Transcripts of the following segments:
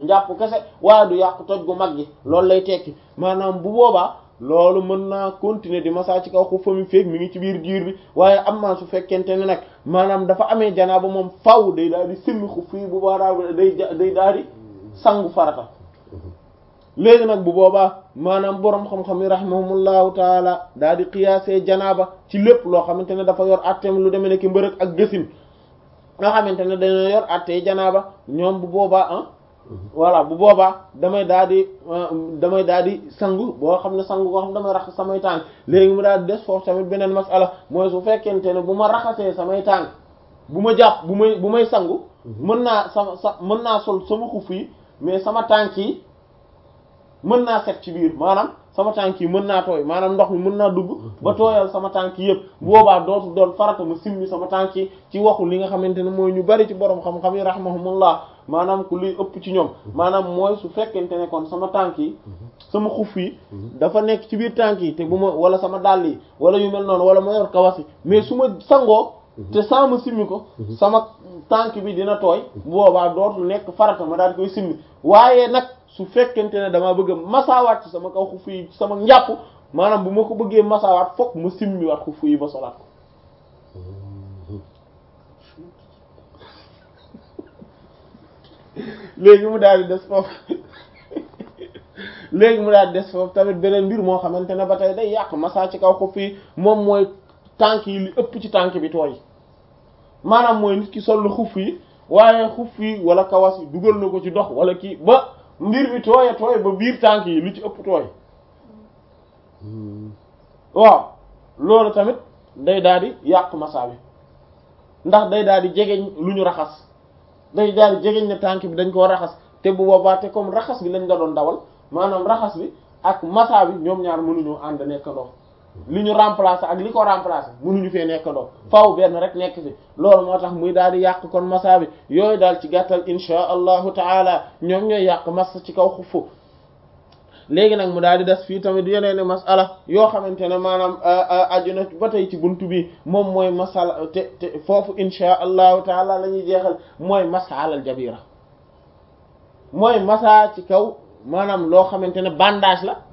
njàpp kese waaye du yàq toj gu mag gi loolu lay tekki maanaam bu boobaa loolu mën naa continuer di massa ci kaw xuf mi feek mi ngi ci biir diir bi waaye am naa su fekkente ne nag maanaam dafa amee janaaba moom faw day daal di simmi xuf yi bu boobaa day day daal di sangu farata léegi nag bu boobaa maanaam boroom xam-xam yi rahimahumullahu taala daal di qiyaasee janaaba ci lépp loo xamante ne dafa yor atteem lu demee nekk mbërëg ak gësin nga xamante ne dañoo yor attee janaaba ñoom bu boobaa ah voilà bu boobaa damay daal di damay daal di sangu boo xam ne sangu boo xam ne damay raxas samay tànk léegi mu daal di des foofu tamit beneen masala mooy su fekkente ne bu ma raxasee samay tànk bu ma jàpp bu may bu may sangu mën naa sama sa mën naa sol sama xuf yi mais sama tànk yi mën naa set ci biir maanaam sama tànk yi mën naa tooy maanaam ndox mi mën naa dugg ba tooyal sama tànk yi yëpp boobaa dootu doon farata ma simmi sama tànk yi ci waxu li nga xamante ne mooy ñu bari ci borom xam-xam yi rahmahumullah maanaam ku luy ëpp ci ñoom maanaam mooy su fekkente ne kon sama tànk yi sama xuf yi dafa nekk ci biir tànk yi te bu ma wala sama dàll yi wala yu mel noonu wala ma yor kawasi mais su ma sangoo te saa ma simmi ko sama tànk bi dina tooy boobaa dootul nekk farata ma daal koy simmi waaye nag su fekkente ne dama bëgg a masaawaat ci sama kaw xuf yi sama njàpp maanaam bu ma ko bëggee masaawaat fokk ma simmi waat xuf yi ba solaat ko léegi mu daal di des foofu léegi mu daal di des foofu tamit beneen mbir moo xamante ne ba tey day yàq masaa ci kaw xuf yi moom mooy tànk yi li ëpp ci tànk bi tooy maanaam mooy nit ki sol xuf yi waaye xuf yi wala kawas yi dugal na ko ci dox wala kii ba mbir bi tooye tooy ba biir tànk yi lu ci ëpp tooy waaw loolu tamit day daal di yàq masaa bi ndax day daal di jegeñ lu ñu raxas day daal di jegeñ ne tànk bi dañ koo raxas te bu boobaa te comme raxas bi lañ la doon dawal maanaam raxas bi ak masaa bi ñoom ñaar mënuñoo ànd nekkandoo li ñu remplacer ak li ko remplacer mënuñu fee nekkandoo faaw benn rek nekk fi loolu moo tax muy daal di yàq kon masa bi yooyu daal ci gàttal insha allahu taala ñoom ñooy yàq masa ci kaw xufu léegi nag mu daal di des fii tamit yeneen masala yoo xamante ne maanaam aju na ba tey ci buntu bi moom mooy masala te te foofu insha allahu taala la ñuy jeexal mooy masalal jabira mooy masa ci kaw maanaam loo xamante ne bandage la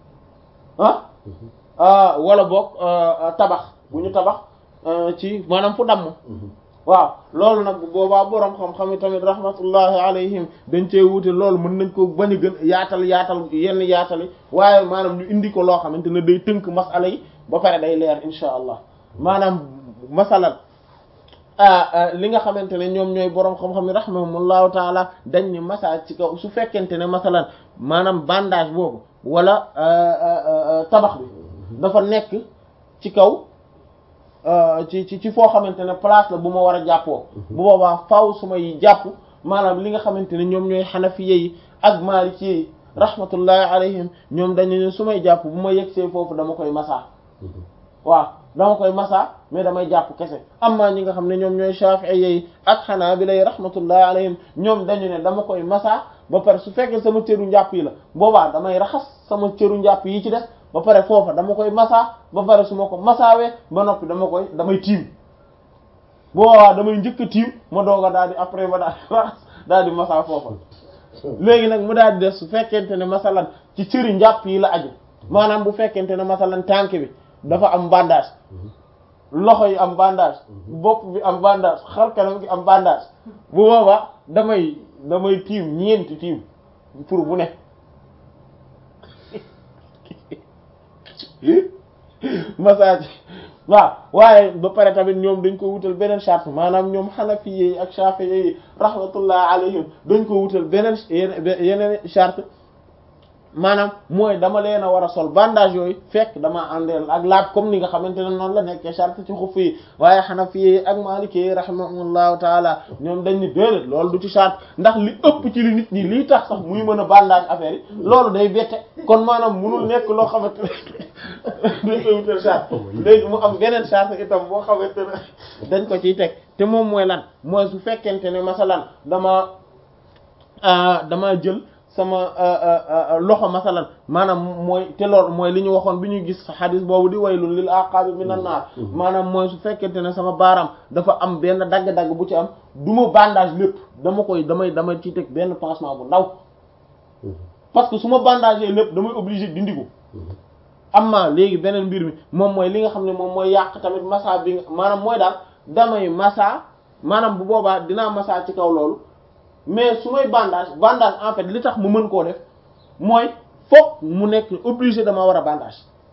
ah wala boog tabax bu ñu tabax ci maanaam fu damm waaw loolu nag bu boobaa boroom xam-xam yi tamit rahmatullahi alayhim dañ cee wuute loolu mën nañ ko bañ a gën yaatal yaatal yenn yaatali waaye maanaam ñu indi ko loo xamante ne day tënk masala yi ba pare day leer insha allah maanaam masalan li nga xamante ne ñoom ñooy boroom xam-xam yi rahimahumullahu taala dañ ni masa ci kaw su fekkente ne masalan maanaam bandage boobu wala tabax bi dafa nekk ci kaw ci ci ci foo xamante ne place la bu ma war a jàppoo bu boobaa faaw su may jàpp maanaam li nga xamante ne ñoom ñooy xanafiye yi ak maliki yi rahmatullahi alayhim ñoom dañu ne su may jàpp bu ma yegsee foofu dama koy masa waaw dama koy masa mais damay jàpp kese amma ñi nga xam ne ñoom ñooy shafi'iyye yi ak hanabila yi rahmatullahi alayhim ñoom dañu ne dama koy masa ba pare su fekkee sama cëru njàpp yi la boobaa damay raxas sama cëru njàpp yi ci des ba pare foofa dama koy masa ba pare su ma ko masaawee ba noppi dama koy damay tiim boobaa damay njëkk a tiim ma doog a daal di après ma daal di raxas daal di masa foofa léegi nag mu daal di des su fekkente ne masalan ci cëri njàpp yi la aju maanaam bu fekkente ne masalan tànk bi dafa am bandage loxo yi am bandage bopp bi am bandage xar kanam gi am bandage bu boobaa damay damay tiim ñeenti tiim pour bu ne massage waaw waaye ba pare tamit ñoom dañ ko wutal beneen charte maanaam ñoom xanafi yi ak shafi'i yi rahmatullah alayhim dañ ko wutal beneen yeneen charte maanaam mooy dama leen a war a sol bandage yooyu fekk dama àndeel ak laab comme ni nga xamante ne noonu la nekkee charte ci xuf yi waaye xanafi yi ak maliki yi rahimahumullahu taala ñoom dañ ni déedéet loolu du ci charte ndax li ëpp ci li nit ñi lii tax sax muy mën a bandage affaire yi loolu day bette kon maanaam munul nekk loo xamante ne dañ koy wutal charte léegi mu am beneen charte itam boo xamante ne dañ ko ciy teg te moom mooy lan mooy su fekkente ne masalan dama dama jël sama loxo masalan maanaam mooy te lool mooy li ñu waxoon bi ñuy gis xadis boobu di waylun lil aqabi minan naar maanaam mooy su fekkente ne sama baaraam dafa am benn dagg-dagg bu ci am du ma bandage lépp dama koy damay damay ci teg benn pansement bu ndaw parce que su ma bandagé lépp damay obligé dindi ko amma léegi beneen mbir mi moom mooy li nga xam ne moom mooy yàq tamit massa bi maanaam mooy daal damay massa maanaam bu boobaa dinaa massa ci kaw loolu mais su may bandage bandage en fait li tax mu mën koo def mooy fokk mu nekk obligé dama war a bandage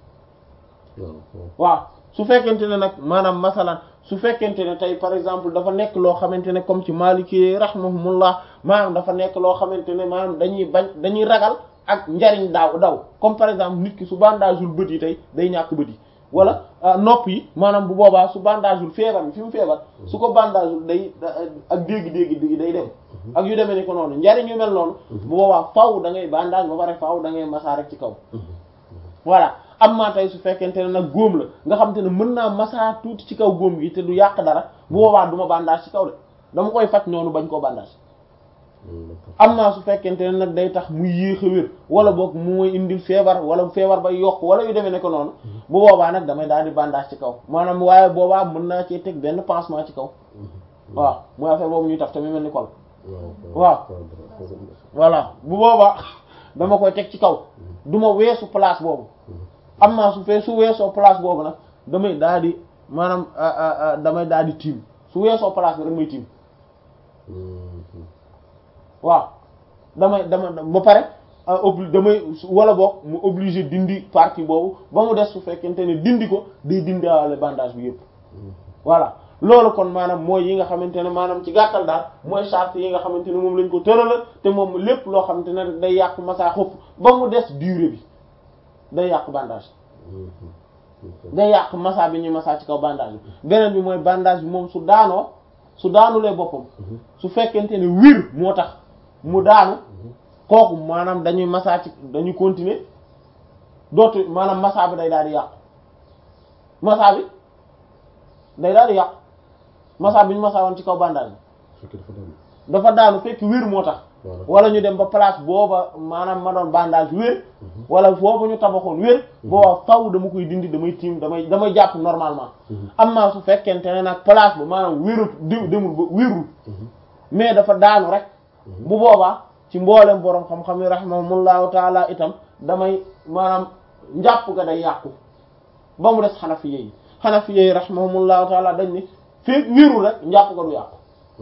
waaw su fekkente ne nag maanaam masalan su fekkente ne tey par exemple dafa nekk loo xamante ne comme ci Maliki rahimahumullah maanaam dafa nekk loo xamante ne maanaam dañuy bañ dañuy ragal ak njariñ daaw daw comme par exemple nit ki su bandageul bët yi tey day ñàkk bët yi wala nopp yi maanaam bu boobaa su bandageul feebar bi fi mu feebar su ko bandageul day ak dégg-dégg dégg day dem ak yu demee ni ko noonu njariñ yu mel noonu bu boobaa faw da ngay bandage ba pare faw da ngay masaa rek ci kaw voilà am maa tey su fekkente ne nag góom la nga xam te ne mën naa masaa tuuti ci kaw góom gi te du yàq dara bu boobaa du ma bandage ci kaw de dama koy faj noonu bañ koo bandage am naa su fekkente ne nag day tax muy yéex a wér wala boog mu may indil feebar wala feebar bay yokk wala yu demee ne ko noonu bu boobaa nag damay daal di bandage ci kaw maanaam waaye boobaa mën naa cee teg benn pansement ci kaw waaw mooy affaire boobu ñuy taf tamit mel ni kol waaw voilà bu boobaa dama koy teg ci kaw du ma weesu place boobu am naa su fee su weesoo place boobu nag damay daal di maanaam damay daal di tiim su weesoo place bi rek may tiim waaw damay dama ba pare obli damay wala boog mu obligé dindi partie boobu ba mu des su fekkente ne dindi ko day dindiwaale bandage bi yëpp voilà loolu kon maanaam mooy yi nga xamante ne maanaam ci gàttal daal mooy charte yi nga xamante ne moom lañ ko tërala te moom lépp loo xamante ne rek day yàq massa xopp ba mu des durée bi day yàq bandage day yàq massa bi ñuy massa ci kaw bandage bi beneen bi mooy bandage bi moom su daanoo su daanulee boppam su fekkente ne wir moo tax mu daanu kooku maanaam dañuy massa ci dañuy continuer dootu maanaam massa bi day daal di yàqu massa bi day daal di yàqu massa bi ñu massa woon ci kaw bandage bi dafa daanu fekk wér moo tax wala ñu dem ba place booba maanaam ma doon bandage wér wala foofu ñu tabaxoon wér booba faw dama koy dindi damay tiim damay damay jàpp normalement am naa su fekkente ne nag place ba maanaam wérut diw demul ba wérul mais dafa daanu rek bu boobaa ci mboolem borom xam-xam yi rahimahumullahu taala itam damay maanaam njàpp ga day yàqu ba mu des xanafi yi xanafi yi rahimahumullahu taala dañ ni fekk wérul rek njàpp ga du yàqu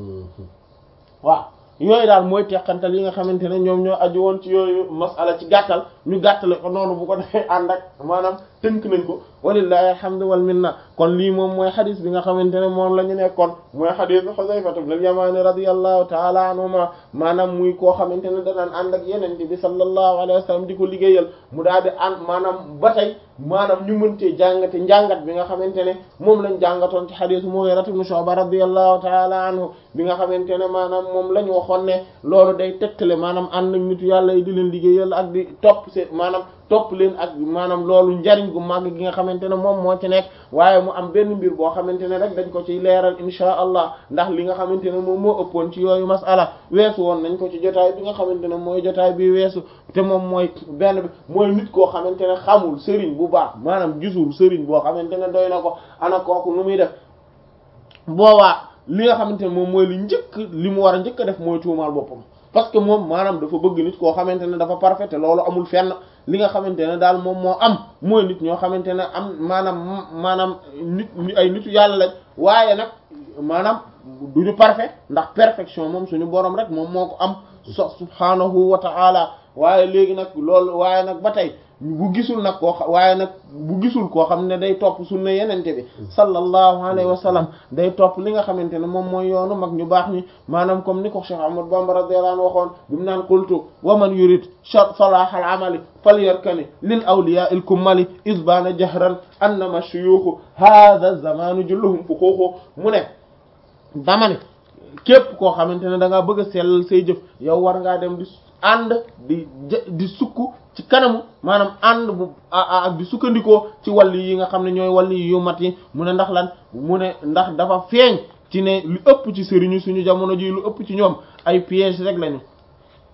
waaw yooyu daal mooy teqantal yi nga xamante ne ñoom ñoo aju woon ci yooyu masala ci gàttal ñu gàttale ko noonu bu ko defee ànd ak maanaam tënk nañ ko walillahi alhamdu wal minna kon lii moom mooy xadis bi nga xamante ne moom la ñu nekkoon mooy xadis Xuzayfatu ibn al-Yamani radiyallahu ta'ala anhuma maanaam muy koo xamante ne danaan ànd ak yeneen bi sallallahu alayhi wa sallam di ko liggéeyal mu daal di ànd maanaam ba tey maanaam ñu mëntee jàngate njàngat bi nga xamante ne moom lañ jàngatoon ci xadisu Mughira ibn Shu'ba radiyallahu ta'ala anhu bi nga xamante ne maanaam moom la ñu waxoon ne loolu day tegtale maanaam ànd ak nitu yàlla yi di leen liggéeyal ak di topp seen maanaam topp leen ak maanaam loolu njariñ gu màgg gi nga xamante ne moom moo ci nekk waaye mu am benn mbir boo xamante ne rek dañ ko ciy leeral insha allah ndax li nga xamante ne moom moo ëppoon ci yooyu masala weesu woon nañ ko ci jotaay bi nga xamante ne mooy jotaay bi weesu te moom mooy benn bi mooy nit koo xamante ne xamul sëriñ bu baax maanaam gisul sëriñ boo xamante ne doy na ko ana kooku nu muy def boobaa li nga xamante ne moom mooy li njëkk li mu war a njëkk a def mooy tuumaal boppam parce que moom maanaam dafa bëgg nit koo xamante ne dafa parfait te loolu amul fenn li nga xamante ne daal moom moo am mooy nit ñoo xamante ne am maanaam maanaam nit ay nitu yàlla lañ waaye nag maanaam duñu parfait ndax perfection moom suñu borom rek moom moo ko am so subhanahu wa ta'ala waaye léegi nag loolu waaye nag ba tey bu gisul nag koo waaye nag bu gisul koo xam ne day topp sunna yenente bi sallallahu alayhi wa sallam day topp li nga xamante ne moom mooy yoonu mag ñu baax ñi maanaam comme ni ko Cheikh Ahmad Bamba radiyallahu anhu waxoon bi mu naan qultu wa man yurid salah al amali falyarkani lil awliya il kummali isbana jahran annama shuyukhu hadha zamanu julluhum fuxuuxu mu ne dama ne képp koo xamante ne da ngaa bëgg a sellal say jëf yow war ngaa dem di ànd di di sukk ci kanamu maanaam ànd bu ak di sukkandikoo ci wàll yi nga xam ne ñooy wàll yu mat yi mu ne ndax lan mu ne ndax dafa feeñ ci ne lu ëpp ci sëriñu suñu jamono ji lu ëpp ci ñoom ay piège rek lañu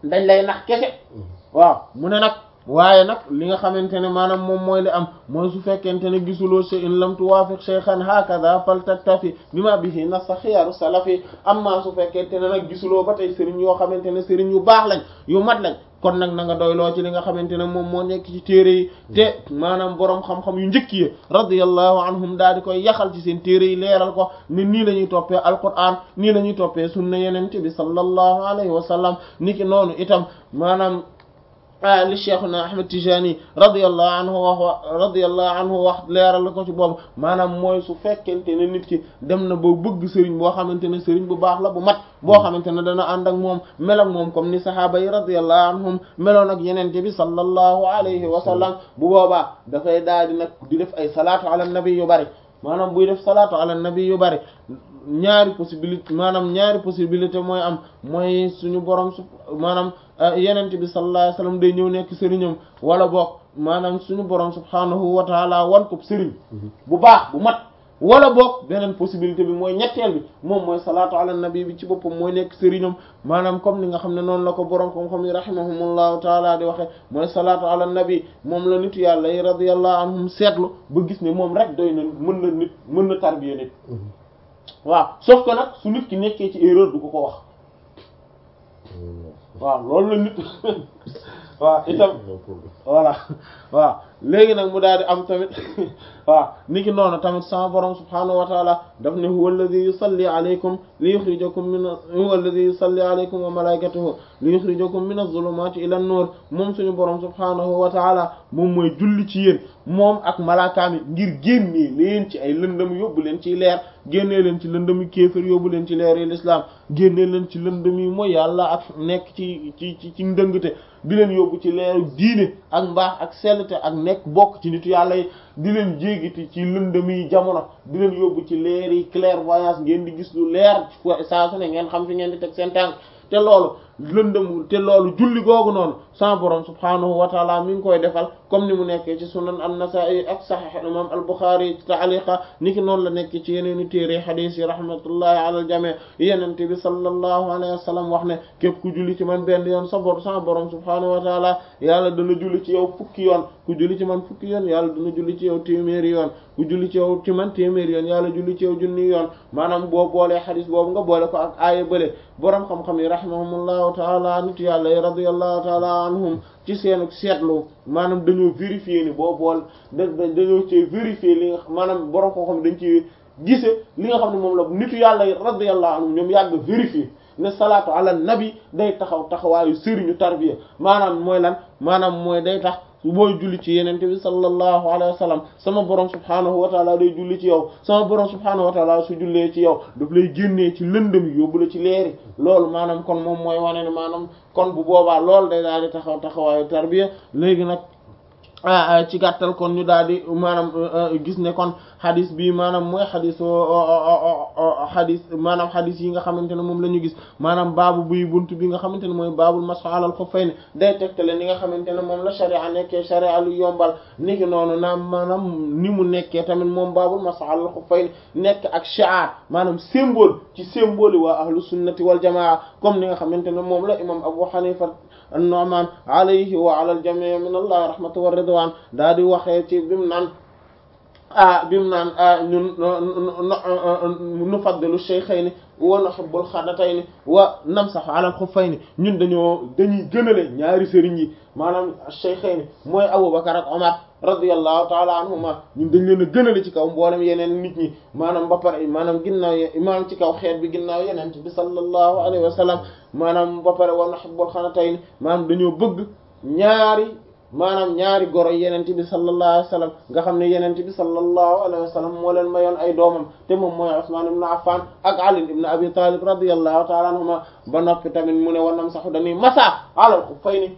dañ lay nax kese waaw mu ne nag waaye nag li nga xamante ne maanaam moom mooy li am mooy su fekkente ne gisuloo shay in lam tuwaafiq shaykhan hakada faltaktafi bima bihi nassa xiyaaru salafi amma su fekkente ne nag gisuloo ba tey sëriñ yoo xamante ne sëriñ yu baax lañ yu mat lañ kon nag na nga doyloo ci li nga xamante ne moom moo nekk ci téere yi te maanaam boroom xam-xam yu njëkk yi radiyallahu anhum daal di koy yaxal ci seen téere yi leeral ko ni nii la ñuy toppee alquran nii la ñuy toppee sunna yenente bi sallallahu alayhi wa sallam niki noonu itam maanaam li cheikhuna ahmad tijani radiyallahu anhu wax radiyallahu anhu wax leeral ko ci boobu maanaam mooy su fekkente ne nit ki dem na ba bëgg sëriñ boo xamante ne sëriñ bu baax la bu mat boo xamante ne dana ànd ak moom mel ak moom comme ni sahaaba yi radiyallahu anhum meloon ak yenente bi sallallahu alayhi wa sallam bu boobaa dafay daal di nag di def ay salaatu ala nabi yu bari maanaam buy def salaatu ala nabi yu bari ñaari possibilité maanaam ñaari possibilité mooy am mooy suñu borom su maanaam yenente bi sallallahu alayhi wasallam day ñëw nekk sëriñam wala boog maanaam suñu borom subhanahu wa taala wan ko sëriñ bu baax bu mat wala boog beneen possibilité bi mooy ñetteel bi moom mooy salaatu ala nabi bi ci boppam mooy nekk sëriñam maanaam comme ni nga xam ne noonu la ko borom xam-xam yi rahimahumullahu taala di waxe mooy salaatu ala nabi moom la nitu yàlla yi radiyallahu anhum seetlu ba gis ne moom rek doy na mën na nit mën na tarbiya nit waaw sauf que nag su nit ki nekkee ci erreur du ko ko wax waaw loolu la nit waaw itam voilà waaw léegi nag mu daal di am tamit waaw niki noonu tamit sama borom subhaanahu wa taala daf ne huwa alladhi yusalli alaykum li yukhrijakum min huwa alladhi yusalli alaykum wa malaikatuhu li yukhrijakum min adh-dhulumati ila an-nur moom suñu borom subhaanahu wa taala moom mooy julli ci yéen moom ak malaakaami ngir génnee leen ci ay lëndëm yóbbu leen ci leer génnee leen ci lëndëm yi kéefër yóbbu leen ci leer yi l'islam génnee leen ci lëndëm yi mooy yàlla ak nekk ci ci ci ci ndëngte di leen yóbbu ci leeru diine ak mbaax ak sellte ak nekk bokk ci nitu yàlla yi di leen jéegiti ci lëndëm yi jamono di leen yóbbu ci leer yi clairvoyance ngeen di gis lu leer saa su ne ngeen xam fi ngeen di teg seen tànk te loolu lëndëm te loolu julli googu noonu sama borom subhaanahu wa taala mi ngi koy defal comme ni mu nekkee ci sunan an-Nasa'i ak sahih imam al-Bukhari ta'liqa niki noonu la nekk ci yeneeni téere hadith yi rahmatullahi ala al-jami' yenente bi sallallahu alayhi wa sallam wax ne képp ku julli ci man benn yoon sa bor sama borom subhaanahu wa taala yàlla dana julli ci yow fukki yoon ku julli ci man fukki yoon yàlla dana julli ci yow téeméeri yoon ku julli ci yow ci man téeméeri yoon yàlla julli ci yow junni yoon maanaam boo boolee hadith boobu nga boole ko ak aaya bële borom xam-xam yi rahimahumullahu taala nit yàlla yi radiyallahu taala anhum ci seen seetlu maanaam dañoo vérifier ni boo bool da dañoo ci vérifier li nga maanaam borom xam-xam dañ ci gise li nga xam ne moom la nitu yàlla yi radiyallahu anhum ñoom yàgg vérifier ne salaatu ala nabi day taxaw taxawaayu sëriñu tarbiya maanaam mooy lan maanaam mooy day tax booy julli ci yenente bi sallallahu alayhi wa sallam sama borom subhaanahu wa taala day julli ci yow sama borom subhaanahu wa taala su jullee ci yow daf lay génnee ci lëndëm yi yóbbu la ci leeri loolu maanaam kon moom mooy wane ne maanaam kon bu boobaa loolu day daal di taxaw taxawaayu tarbiya léegi nag ci gàttal kon ñu daal di maanaam gis ne kon xadis bi maanaam mooy xadis xadis maanaam xadis yi nga xamante ne moom la ñu gis maanaam baabu buy bunt bi nga xamante ne mooy baabul masx alal xuffayni day tegtale ni nga xamante ne moom la sharia nekkee sharia lu yombal niki noonu naam maanaam ni mu nekkee tamit moom baabul masx alal xuffayni nekk ak shi'ar maanaam symbole ci symbole waa ahlu sunnati wal jamaa comme ni nga xamante ne moom la imam Abu Hanifa an-Nu'man alayhi wa ala al-jami' min Allah rahmatu wa ridwan daa di waxee ci bimu naan ah bimu naan ñun nufaddilu shaykhayni wa nuhibbul xadatayni wa namsahu ala al-xuffayni ñun dañoo dañuy gënale ñaari sëriñ yi maanaam shaykhayni mooy Abubakar ak Omar radiyallahu taala anhuma ñun dañ leen a gënale ci kaw mboolem yeneen nit ñi maanaam ba pare maanaam ginnaaw maanaam ci kaw xeet bi ginnaaw yeneen bi sallallahu alayhi wa sallam maanaam ba pare wa nuhibbul xadatayni maanaam dañoo bëgg ñaari maanaam ñaari goro yenent bi sallallahu alayhi wa sallam nga xam ne yenent bi sallallahu alayhi wa sallam moo leen mayoon ay doomam te moom mooy Usman ibn Affan ak Ali ibn Abi Talib radiyallahu ta'ala anhuma ba noppi tamit mu ne wanam saxu dañuy masa alal xuffayni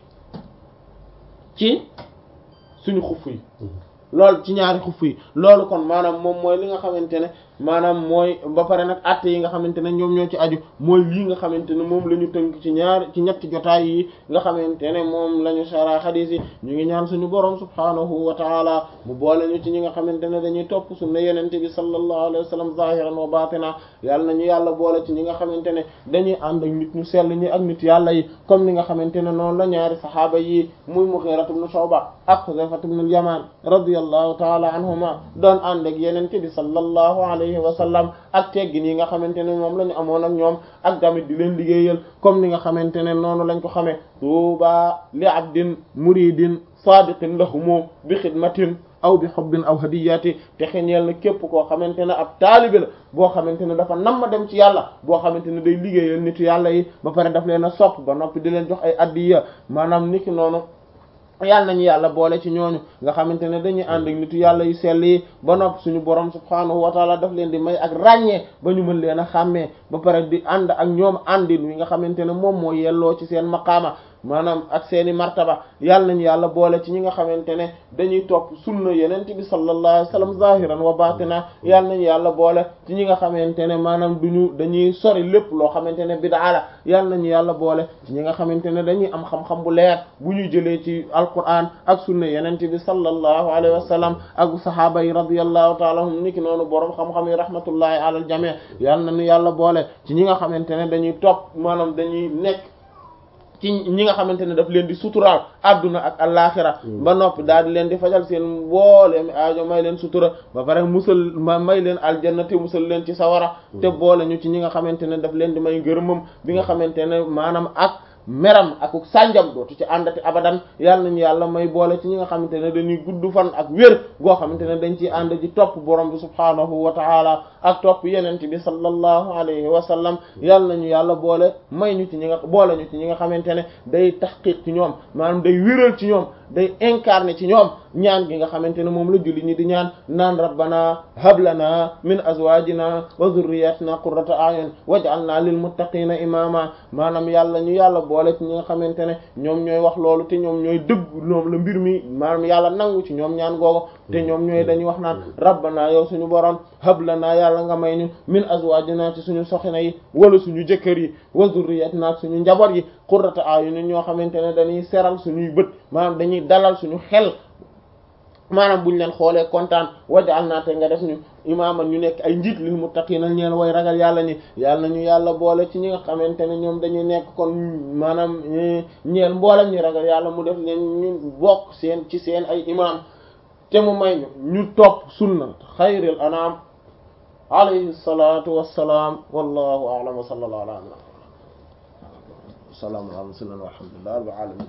ci suñu xuff yi loolu ci ñaari xuff yi loolu kon maanaam moom mooy li nga xamante ne maanaam mooy ba pare nag atte yi nga xamante ne ñoom ñoo ci aju mooy lii nga xamante ne moom la ñu tënk ci ñaar ci ñetti jotaay yi nga xamante ne moom la ñu sara xadiis yi ñu ngi ñaan suñu borom subhaanahu wa taala mu boole ñu ci ñi nga xamante ne dañuy topp sunna yenente bi sallallahu alayhi wa sallam zahiran wa batina yàlla nañu yàlla boole ci ñi nga xamante ne dañuy ànd ak nit ñu sell ñi ak nit yàlla yi comme ni nga xamante ne noonu la ñaari sahaaba yi muy Mughira ibn Shu'ba ak Hudhayfa ibn al-Yaman radiyallahu taala anhuma doon ànd ak yenente bi sallallahu alayhi wa sallam ak teggin yi nga xamante ne moom la ñu amoon ak ñoom ak tamit di leen liggéeyal comme ni nga xamante ne noonu lañ ko xamee tuuba li abdin muridin sadiqin lahumu bi xidmatin aw bi xobbin aw hadiyati te xeñeel na képp koo xamante ne ab taalibe la boo xamante ne dafa nam ma dem ci yàlla boo xamante ne day liggéeyal nitu yàlla yi ba pare daf leen a sopp ba noppi di leen jox ay addiya maanaam niki noonu yàlla nañu yàlla boole ci ñooñu nga xamante ne dañuy ànd ak nitu yàlla yu sell yi ba noppi suñu borom subhaanahu wa taala daf leen di may ak ràññee ba ñu mën leen a xàmmee ba pare di ànd ak ñoom àndin wi nga xamante ne moom moo yelloo ci seen maqaama maanaam ak seeni martaba yàlla nañu yàlla boole ci ñi nga xamante ne dañuy topp sunna yenent bi sallallahu alayhi wasallam zahiran wa batina yàlla nañu yàlla boole ci ñi nga xamante ne maanaam duñu dañuy sori lépp loo xamante ne bid'a la yàlla nañu yàlla boole ci ñi nga xamante ne dañuy am xam-xam bu leer bu ñuy jëlee ci alquran ak sunna yenent bi sallallahu alayhi wasallam ak sahaaba yi radiyallahu ta'ala anhum niki noonu boroom xam-xam yi rahmatullahi ala al jami' yàlla nañu yàlla boole ci ñi nga xamante ne dañuy topp maanaam dañuy nekk ci ñi nga xamante ne daf leen di suturaal adduna ak alaxira ba noppi daal di leen di fajal seen mbooleem aajo may leen sutura ba pare musal ma may leen aljanna te musal leen ci sawara te boole ñu ci ñi nga xamante ne daf leen di may ngërëmam bi nga xamante ne maanaam ak meram ak sànjam dootu ci àndati abadan yàlla nañu yàlla may boole ci ñi nga xamante ne dañuy gudd fan ak wér goo xamante ne dañ ciy ànd ji topp borom bi subhaanahu wa ta'ala ak topp yenent bi sallallahu alayhi wa sallam yàlla nañu yàlla boole may ñu ci ñi nga boole ñu ci ñi nga xamante ne day tahqiq ci ñoom maanaam day wéral ci ñoom day incarné ci ñoom ñaan gi nga xamante ne moom la julli ñi di ñaan naan rabbana hablana min azwajina wa dhurriyyatina qurrata a'yun waj'alna lil muttaqina imama maanaam yàlla ñu yàlla boole ci ñi nga xamante ne ñoom ñooy wax loolu te ñoom ñooy dëgg ñoom la mbir mi maanaam yàlla nangu ci ñoom ñaan googu te ñoom ñooy dañuy wax naan rabbana yow suñu borom hablana yàlla nga may ñu min azwajina ci suñu soxna yi wala suñu jëkkër yi wa dhurriyyatina suñu njaboot yi qurrata a'yun ñoo xamante ne dañuy seral suñuy bët maanaam dañuy dalal suñu xel maanaam buñ leen xoolee kontaan wajal naa te nga def ñu imaaman ñu nekk ay njiit lil muttaqina ñeen way ragal yàlla ni yàlla nañu yàlla boole ci ñi nga xamante ne ñoom dañuy nekk kon maanaam ñeel mboolem ñi ragal yàlla mu def leen ñu bokk seen ci seen ay imaam te mu may ñu ñu topp sunna xayril anam alayhi salatu wassalaam wallahu a'lam wa sallallahu ala salaam ala rasulillah walhamdulillah rabbil alamin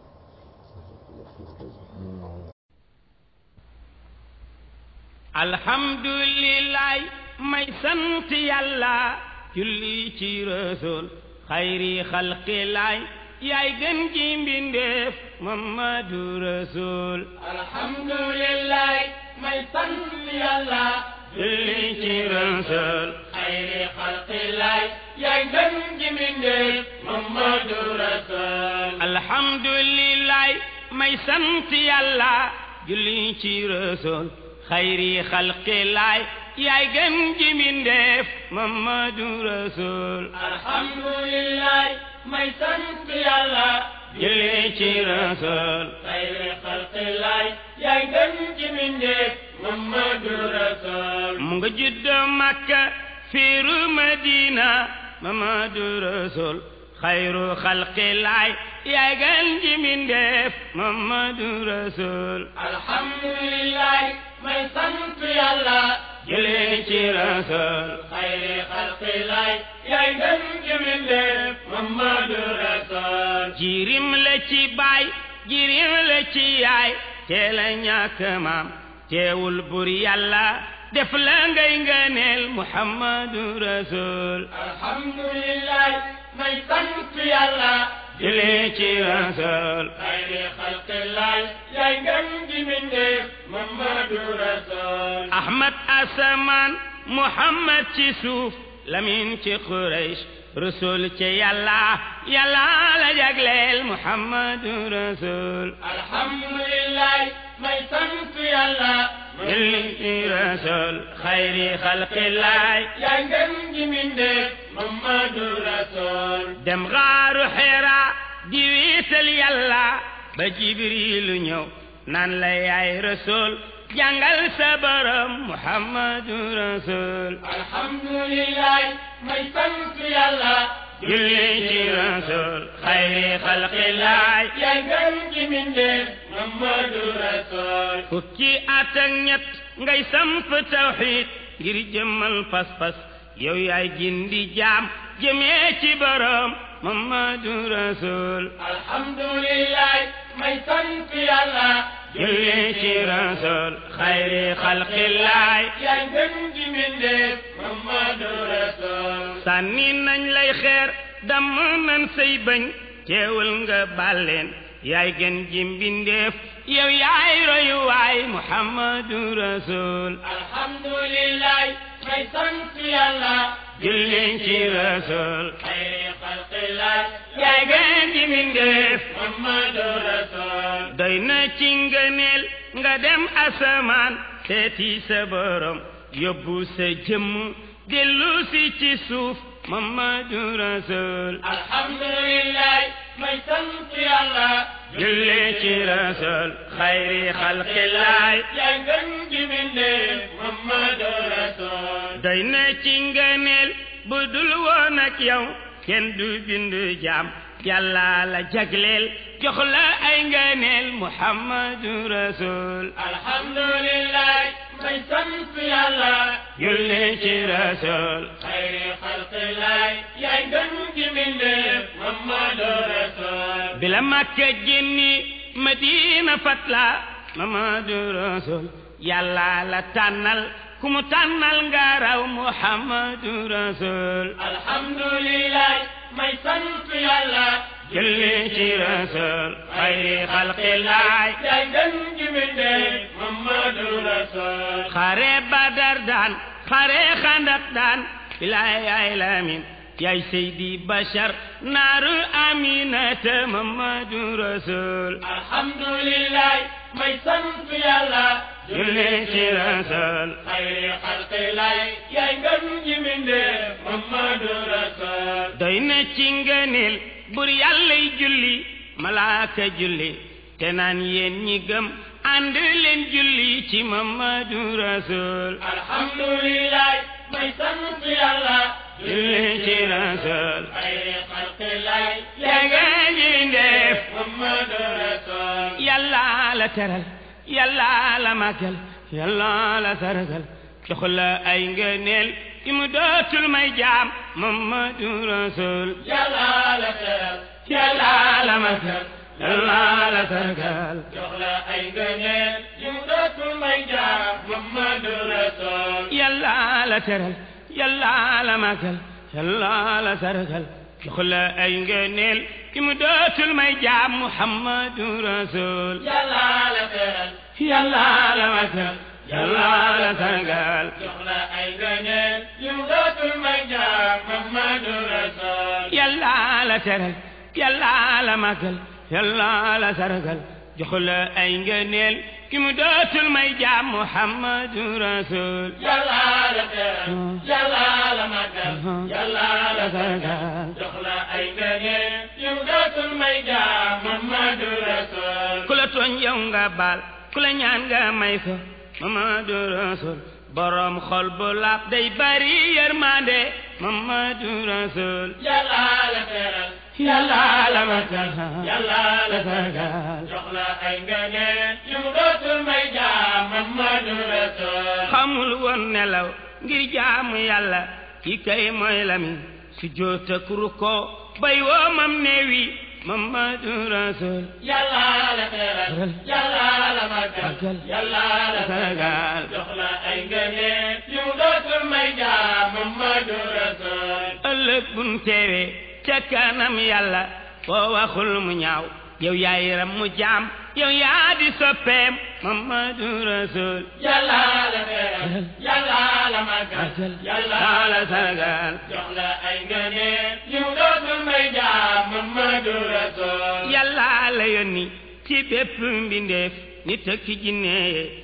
alhamdulillah may sant yàlla julli ci rasul xayri xalqilaay yaay gën ji mbindeef mamadu rasul alhamdulillah may sant yàlla julli ci rasul xayri xalqilaay yaay gën ji mbindeef mamadu rasul alhamdulillah may sant yàlla julli ci rasul xayri xalqilaay yaay gën ji mbindeef mamadu rasul alhamdulillah may sant yàlla julli ci rasul xayri xalqilaay yaay gën ji mbindeef mamadu rasul mu nga judd makka fiiru madina mamadu rasul xayru xalqilaay yaay gën ji mbindeef mamadu rasul alhamdulillah may sant yàlla julli ci rasul xayri xalqilaay yaay gën ji mbindeef mamadu rasul jirim la ci baay jirim la ci yaay teel a ñàkk maam teewul bur yàlla def la ngay ngëneel muhammadu rasul alhamdulillah may sant yàlla julli ci rasul xayri xalqilaay yaay gën ji mbindeef mamadu rasul ahmad asamaan muhammad ci suuf lamin ci quraysh rasul ci yàlla yàlla la jagleel muhammadu rasul alhamdulillah may sant yàlla julli ci rasul xayri xalqillaay yaay ngeen ji mindeef Muhammadu Rasul dem xaaru xeera di wiital yàlla ba jibrilu ñëw naan la yaay rasul jàngal sa borom muhammadu rasul alhamdulillah may sant yàlla julli ci rasul xayri xalqillaay yaay ngeen ji mindeef Muhammadu Rasul fukki at ak ñett ngay samp tawxiid ngir jëmmal pas-pas yow yaay gindi jaam jëmee ci borom muhammadu rasul alhamdulillah may sant yàlla julli ci rasul xayri xalqillaay yaay ngeen ji mindeef Muhammadu Rasul sànni nañ lay xeer damm nañ say bañ teewul nga bàlleen yaay gën ji mbindeef yow yaay royuwaay muhammadu rasul alhamdulillah may sant yàlla julli ci rasul xayri xalqillah yaay gën ji mbindeef Muhammadu Rasul doy na ci ngëneel nga dem asamaan seeti sa borom yóbbu sa jëmm dellu si ci suuf muhammadu rasul alhamdulillah may sant yàlla julli ci rasul xayri xalqillaay yaay ngeen ji mindeef Muhammadu Rasul doy na ci ngëneel bu dul woon ak yow kenn du bindu jaam yàlla la jagleel jox la ay ngëneel muhammadu rasul alhamdulillah may sant yàlla julli ci rasul xayri xalqillah yaay ngeen ji mindeef Muhammadu Rasul bila makka génni madina fatla muhammadu rasul yàlla la tànnal ku mu tànnal nga raw muhammadu rasul alhamdulillah may sant yàlla julli ci rasul xayri xalqillaay yaay ngeen ji mindeef Muhammadu Rasul xare badar daan xare xandak daan bilaay ay lamin yaay seydi bashar naaru aminata muhammadu rasul alhamdulillah may sant yàlla julli ci rasul xayri xalqillah yaay ngeen ji mindeef Muhammadu Rasul doy na ci ngëneel bur yàllay julli malaaka julli te naan yéen ñi gëm ànd leen julli ci muhammadu rasul alhamdulillah may sant yàlla julli ci rasul xayri xalqillah yaa ngi ñi def Muhammadu Rasul yàlla la teral yàlla la màggal yàlla la sargal jox la ay ngëneel yi mu dootul may jaam muhammadu rasul yàlla la teral yàlla la màggal yàlla la sargal jox la ay ngëneel yu dootul may jaar Muhammadu Rasul yàlla la teral yàlla la màggal yàlla la sargal jox la ay ngëneel yi mu dootul may jaam muhammadu rasul yàlla la teral yàlla la màggal yàlla la sargal jox la ay ngëneel yu dootul may jaar Muhammadu Rasul yàlla la teral yàlla la màggal yàlla la sargal jox la ay ngëneel ki mu dootul may jaam muhammadu rasul yàlla la teral yàlla la màggal yàlla la sargal sargal jox la ay ngëneel yu dootul may jaar Muhammadu Rasul ku la tooñ yow nga baal ku la ñaan nga may ko muhammadu rasul borom xol bu laab day bari yërmande muhammadu rasul yàlla la teral yàlla la màggal yàlla la sargal jox la ay ngëneel yu dootul may jaar Muhammadu Rasul xamul woon nelaw ngir jaamu yàlla ki kay mooy lamin su joota kuru ko bay woo mam neewi muhammadu rasul yàlla la teral yàlla la màggal yàlla la sargal jox la ay ngëneel yu dootul may jaar Muhammadu Rasul ëllëg bun teewee ca kanam yàlla foo waxul mu ñaaw yow yaay ram mu jaam yow yaa di soppeem muhammadu rasul yàlla la teral yàlla la màggal yàlla la sargal jox la ay ngëneel yu dootul may jaar Muhammadu Rasul yàlla la yónni ci bépp mbindeef nit ak jinne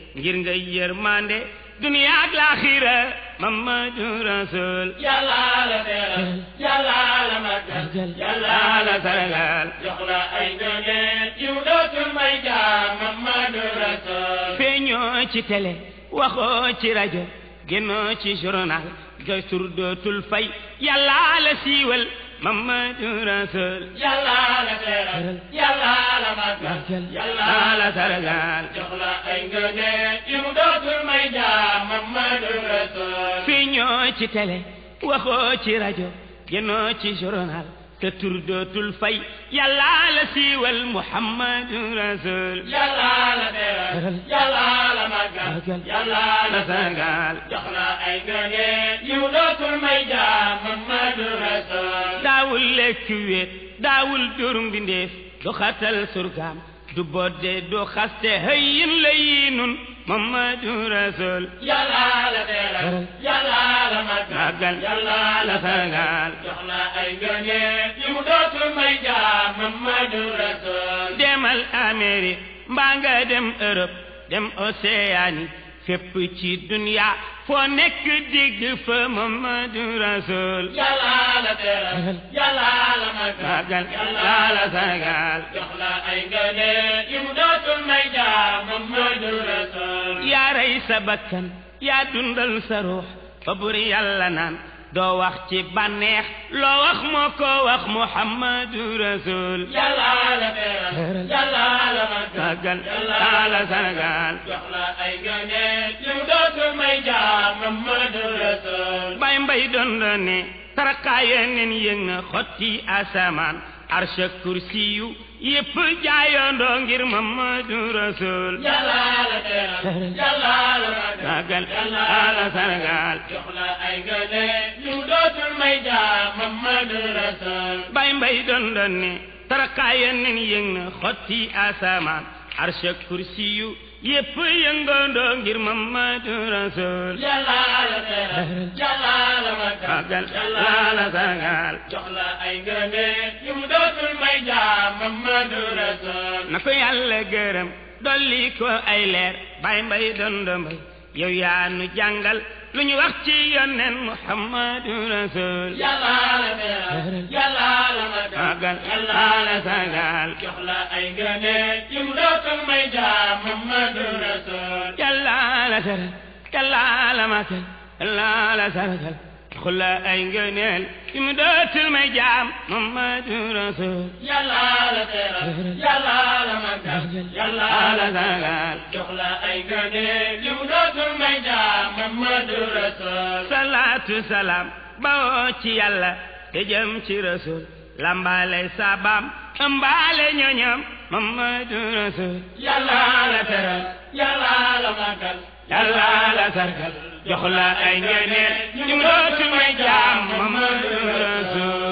ngir nga yërmande duniya ak laaxira Mamadu Rasul yàlla la teral yàlla la màggal yàlla la sargal jox la ay ngëneel yu dootul may jaam Mamadu Rasul feeñoo ci télé waxoo ci rajo génnoo ci journal ga tur dootul fay yàlla la siiwal Mamadu Rasul yàlla la teral yàlla la màggal yàlla la sargal jox la ay ngëneel yu dootul may jaam Mamadu Rasul feeñoo ci télé waxoo ci rajo génnoo ci journal te tur dootul fay yàlla la siiwal Muhammadu Rasul yàlla la teral yàlla la màggal yàlla la sargal jox la ay ngëneel yu dootul may jaam Mamadu Rasul daawul lekk wéet daawul dur mbindeef du xatal surgaam du bodde du xaste hëyin la yinun Mamadu Rasul yàlla la teral yàlla la màggal màggal yàlla la sargal jox la ay ngëneel yu dootul may jaam Mamadu Rasul demal Amérique mbaa nga dem Europe dem Océanie fépp ci dunya foo nekk dégg fa Mamadu Rasul yàlla la teral yàlla la màggal màggal la sargal jox la ay ngëneel yu dootul may jaam Mamadu Rasul yaa rey sa bakkan yaa dundal sa ruux fa buri yàlla naan doo wax ci bànneex loo wax moo ko wax Muhammadu Rasul yàlla la teral yàlla la màggal màggal la sargal jox la ay ngëneel yu dootul may jaam Mamadu Rasul bay mbay doon la ne tarakaaya nen yëg na xotti asamaan arsha kursi yu yépp jaayondoo ngir Mamadu Rasul yàlla la teral yàlla la màggal màggal la sargal jox la ay ngëneel yu dootul may jaam Mamadu Rasul bay mbay doon doon ne tarakaaya nen yëg na xotti asamaan arsha kursi yu yépp yëngandoo ngir Mamadu Rasul yàlla la teral yàlla la màggal màggal la sargal jox la ay ngëneel yu dootul may jaam Mamadu Rasul na ko yàlla gërëm dolli ko ay leer bay mbay dondo mbay yow yaa nu jàngal lu ñu wax ci yonnen Muhammadu Rasul yàlla la teral yàlla la màggal màggal yàlla la sargal jox la ay ngëneel yu dootul may jaam Mamadu Rasul yàlla la teral yàlla la màggal yàlla la sargal xula ay ngëneel yu mu dootul may jaam Muhammadu Rasul yàlla la teral yàlla la màggal yàlla la la sargal jox la ay ngëneel yu dootul may jaam Mamadu Rasul salaatu salaam bawoo ci yàlla te jëm ci rasul lambaale sabaam ëmbaale ñoñam Mamadu Rasul yàlla la teral yàlla la màggal yàlla la sargal jox la ay ngëneel yu mu dootul may jaam Mamadu Rasul